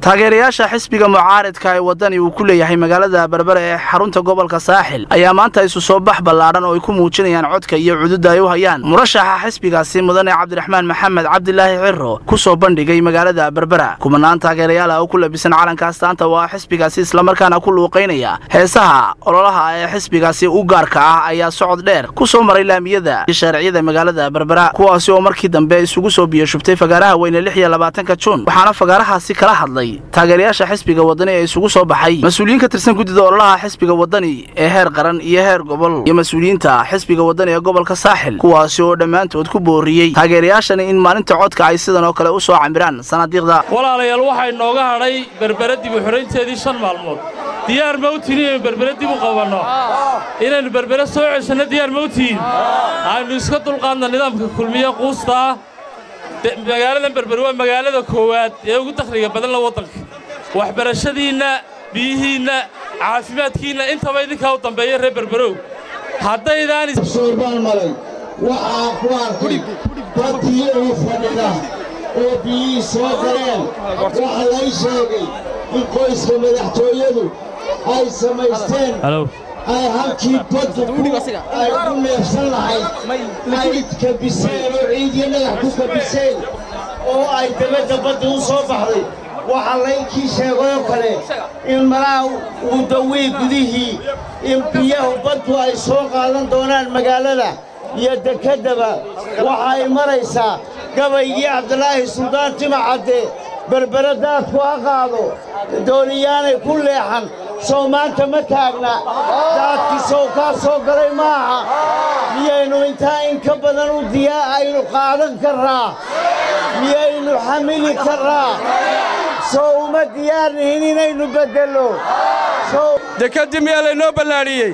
taageerayaasha xisbiga mucaaridka ee wadani uu ku leeyahay magaalada berbere ee xarunta gobolka saaxil ayaa maanta isu soo bax ballaadhan oo ay ku muujinayaan codka iyo cududda ay u hayaan murashaxa xisbigaasi mudane cabdiraxmaan maxamed cabdilaahi ciro ku soo bandhigay magaalada berbera kumanaan taageerayaal ah oo ku labisan calanka astaanta waa xisbigaasi islamarkaana ku luuqaynaya heesaha ololaha ee xisbigaasi u gaarka ah ayaa socod dheer ku soo maray laamiyada iyo shaariciyada magaalada berbera kuwaasi oo markii dambe isugu soo biyashubtay fagaaraha weyne lix iyo labaatanka juun waxaana fagaarahaasi kala hadlay taageerayaasha xisbiga wadani ee isugu soo baxay mas-uuliyiin ka tirsan guddida ololaha xisbiga wadani ee heer qaran iyo heer gobol iyo mas-uuliyiinta xisbiga wadani ee gobolka saaxil kuwaasi oo dhammaantood ku booriyey taageerayaashani in maalinta codka ay sidan oo kale u soo camiraan sanadiiqda walaalayaal waxaa inooga hadhay berbere dib u xidhaynteedii shan maalmood diyaar ma u tihin inaynu berbere dib u qabanno inaynu berbere soo ceshanno diyaar ma u tihin aynu iska dulqaadna nidaamka kulmiye quusta ah magaaladan berbere waa magaalada koowaad ee ugu dakhliga badan la waddanka waxbarashadiinna biyihiinna caafimaadkiinna intaba idinkaa u dambeeya reer berberow haddaydaan baan maray waxaa ku arkay dadkii uu fadhida oo biyihii soo galeen waxaa lay sheegay in qoyska madaxtooyadu ay samaysteen ay halkii baddu ay ku neefsan lahayd ay kabiseen oo ciidiyo dhagax ku kabiseen oo ay dabadda badda u soo baxday waxaa laynkii sheegayoo kale in malaha uu dawii gudihii in biyahu baddu ay soo qaadan doonaan magaalada iyo dekeddaba waxa ay maraysaa gabaygii cabdilaahi suldaan timacadde berbere daadku ha qaado dooniyaanay ku leexan sow maanta ma taagna daadkii sow kaa soo galay maaha miyaynu intaa in ka badan u diyaa aynu qaadan karraa miyaynu xamili karraa sow uma diyaarnihin inaynu beddello dekeddii miyaa laynoo ballaadhiyey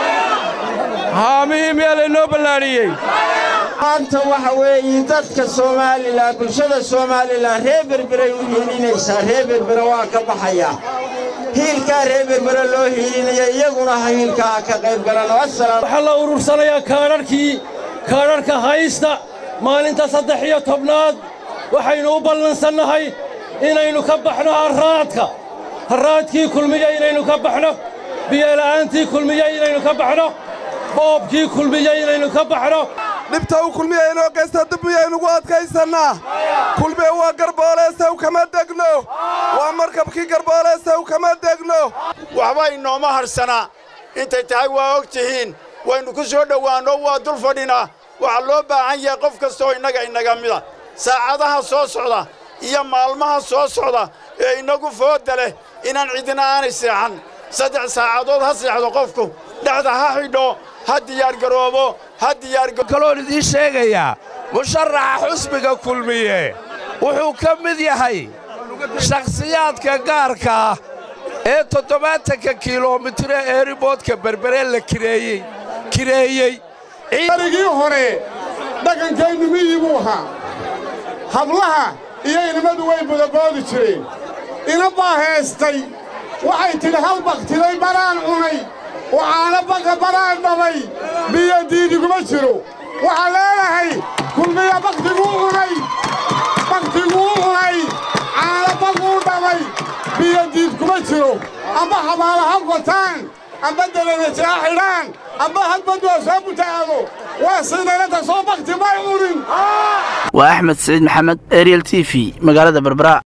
haamihii miyaa laynoo ballaadhiyey maanta waxa weeye dadka soomaalilan bulshada soomaalilan reer berberay u hiilinaysaa reer berbere waa ka baxaya hiilkaa reer berbere loo hiilinaya iyaguna ha hiilkaa ka qayb galano waxaa la urursanayaa kaadharhkii kaadharhka haysta maalinta saddex iyo tobnaad waxaynu u ballansannahay inaynu ka baxno harraadka harraadkii kulmiya inaynu ka baxno biyola'aantii kulmiya inaynu ka baxno boobkii kulmiya inaynu ka baxno dhibta u kulmiya inoo geysta dib miyaynugu adkaysannaa kulmiye waa garbooleesaw kama degno waa markabkii garbooleesaw kama degno waxba inooma hadhsanaa intay tahay waa og tihiin waynu ku soo dhowaanno waa dul fadhinaa waxaa loo baahan yahay qof kastaoo innaga inaga mida saacadaha soo socda iyo maalmaha soo socda ee innagu foodda leh inaan cidina aanay seexan saddex saacadood ha seexdo qofku dhexda ha xidho ha diyaargaroobo ha diyaarkaloon idiin sheegayaa musharaxa xusbiga kulmiye wuxuu ka mid yahay shakhsiyaadka gaarka ah ee toddobaatanka kilomitire eeriboodka berbere la kireeyey kireeyey arigii hore dhaqankaynu miyii buu ahaa hablaha iyo inimadu way budaboodi jireen ina baa heestay waxay tidhi hal bakhtiday baraan cunay waxaana baqa baraan dhabay biyo diidiguma jiro waxaa leedahay kulmiya bakhtiguu cunay bakhtiguu cunay caana baquu dhabay biyo diid kuma jiro amba habaala ha gotaan amba dalanajaa xidhaan amba hadbad waa soo butaado waa sidanata soo bakhti may cunin waa axmed saciid maxamed ariel t v magaalada berbera